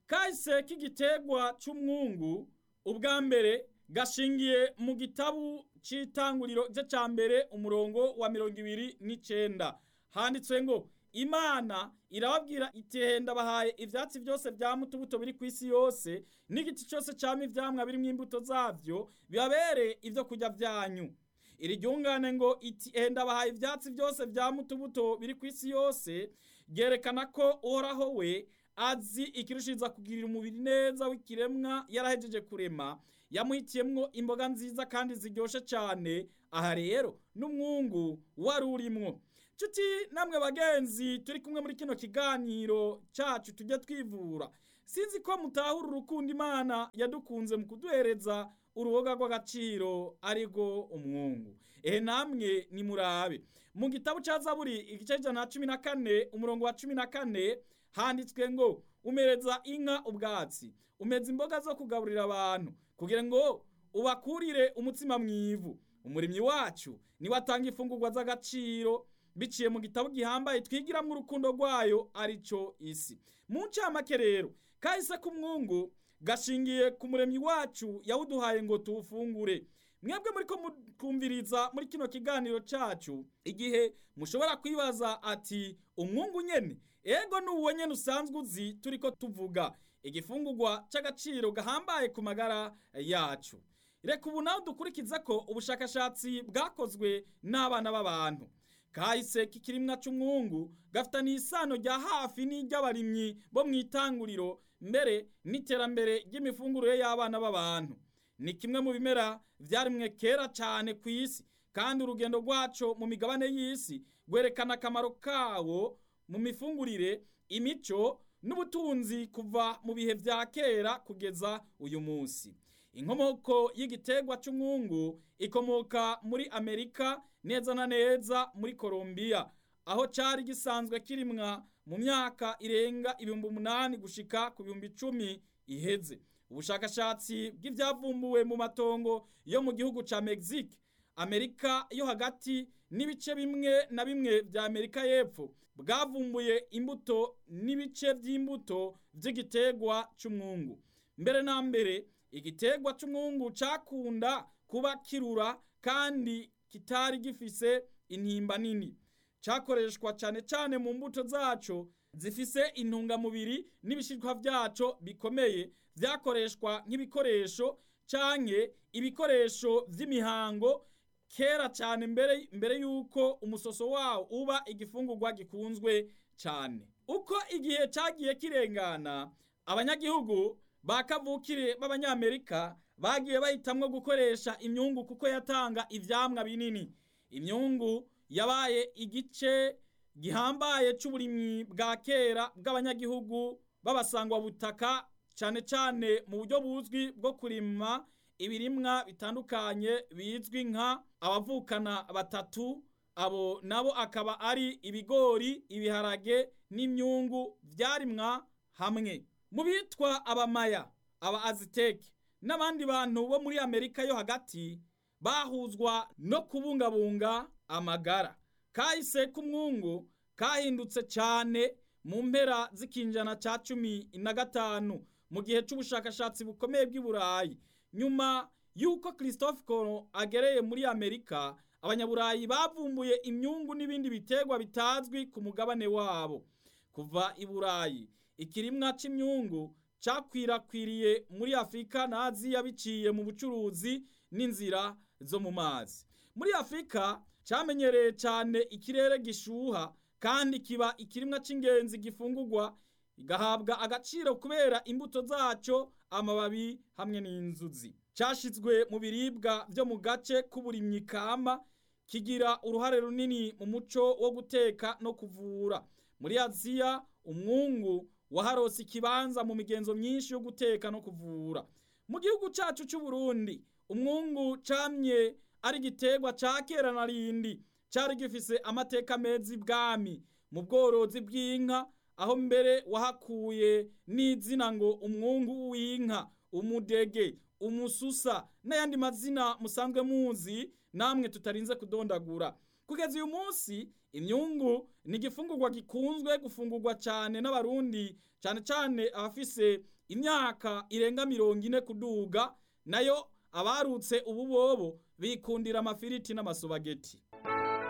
kahise k'igiterwa c'umwungu ubwa mbere gashingiye mu gitabu c'itanguriro gice ca mbere umurongo wa mirongo ibiri n'icenda handitswe ngo imana irababwira iti henda bahaye ivyatsi vyose vya mutubuto biri kw'isi yose n'igiti cose cama ivyamwa birimwo imbuto zavyo bibabere ivyo kurya vyanyu iri ryungane ngo iti henda bahaye ivyatsi vyose vya mutubuto biri kw'isi yose ryerekana ko uhoraho we azi ikirushiriza kugirira umubiri neza w'ikiremwa yarahejeje kurema yamuhitiyemwo imboga nziza kandi ziryoshe cane aha rero n'umwungu wari urimwo nshuti namwe bagenzi turi kumwe muri kino kiganiro cacu tujye twivura sinzi ko mutahura urukundo imana yadukunze mu kuduhereza uruboga rw'agaciro arirwo umwungu ehe namwe nimurabe mu gitabo ca zaburi igice c'ijana na cumi na kane umurongo wa cumi na kane handitswe ngo umereza inka ubwatsi umeza imboga zo kugaburira abantu kugira ngo ubakurire umutsima mwivu umurimyi wacu niwe atanga imfungurwa z'agaciro biciye mu gitabo gihambaye twigiramwo urukundo rwayo arico isi mu ncamake rero kahise k'umwungu gashingiye ku muremyi wacu yawuduhaye ngo tuwufungure mwebwe muriko mukumviriza muri kino kiganiro cacu igihe mushobora kwibaza ati umwungu nyene ego nuwo nyene usanzwe uzi turiko tuvuga igifungurwa c'agaciro gahambaye ku magara yacu reka ubu nawe dukurikiza ko ubushakashatsi bwakozwe n'abana b'abantu kahise k'ikirimwa c'umwungu gafitaniye isano rya hafi n'iry'abarimyi bo mw'itanguriro mbere n'iterambere ry'imifungurire y'abana b'abantu ni kimwe mu bimera vyarimwe kera cane ku isi kandi urugendo rwaco mu migabane y'isi rwerekana akamaro kawo mu mifungurire imico n'ubutunzi kuva mu bihe vya kera kugeza uyu munsi inkomoko y'igiterwa c'umwungu ikomoka muri amerika neza na neza muri Colombia aho cari gisanzwe kirimwa mu myaka irenga ibihumbi umunani gushika ku bihumbi icumi iheze ubushakashatsi bw'ivyavumbuwe mu matongo yo mu gihugu ca Mexique Amerika yo hagati n'ibice bimwe na bimwe vya Amerika y'epfo bwavumbuye imbuto n'ibice vy'imbuto vy'igiterwa c'umwungu mbere na mbere igiterwa c'umwungu cakunda kuba kirura kandi kitari gifise intimba nini cakoreshwa cane cane mu mbuto zaco zifise intungamubiri n'ibishishwa vyaco bikomeye vyakoreshwa nk'ibikoresho canke ibikoresho vy'imihango kera cane mbere mbere yuko umusoso wawo uba igifungurwa gikunzwe cane uko igihe cagiye kirengana abanyagihugu ba kavukire b'abanyamerika bagiye bahitamwo gukoresha imyungu kuko yatanga ivyamwa binini imyungu yabaye igice gihambaye c'uburimyi bwa kera bw'abanyagihugu b'abasangwa butaka cane cane mu buryo buzwi bwo kurima ibirimwa bitandukanye bizwi nka abavukana batatu abo nabo akaba ari ibigori ibiharage n'imyungu vyarimwa hamwe mu bitwa abamaya aba aziteke n'abandi bantu bo muri amerika yo hagati bahuzwa no kubungabunga amagara kahise k'umwungu kahindutse cyane mu mpera z'ikinjana ca cumi na gatanu mu gihe c'ubushakashatsi bukomeye bw'i burayi nyuma y'uko christophe colomb agereye muri amerika abanyaburayi bavumbuye imyungu n'ibindi biterwa bitazwi ku mugabane wabo kuva i burayi ikirimwa c'imyungu cakwirakwiriye muri afurika na aziya biciye mu bucuruzi n'inzira zo mu mazi muri afurika camenyereye cane ikirere gishuha kandi kiba ikirimwa c'ingenzi gifungurwa igahabwa agaciro kubera imbuto zaco amababi hamwe n'inzuzi cashizwe mu biribwa vyo mu gace k'uburimyi kama kigira uruhare runini mu muco wo guteka no kuvura muri aziya umwungu waharose ikibanza mu migenzo myinshi yo guteka no kuvura mu gihugu cacu c'u Burundi umwungu camye ari igiterwa ca kera na rindi cari gifise amateka meza ibwami mu bworozi bw'inka aho mbere wahakuye n'izina ngo umwungu w'inka umudege umususa n'ayandi mazina musanzwe muzi namwe tutarinze kudondagura kugeza uyu munsi imyungu ni igifungurwa gikunzwe gufungurwa cyane n'abarundi cyane cyane abafise imyaka irenga mirongo ine kuduga nayo abarutse ubu bobo bikundira amafiriti n'amasobageti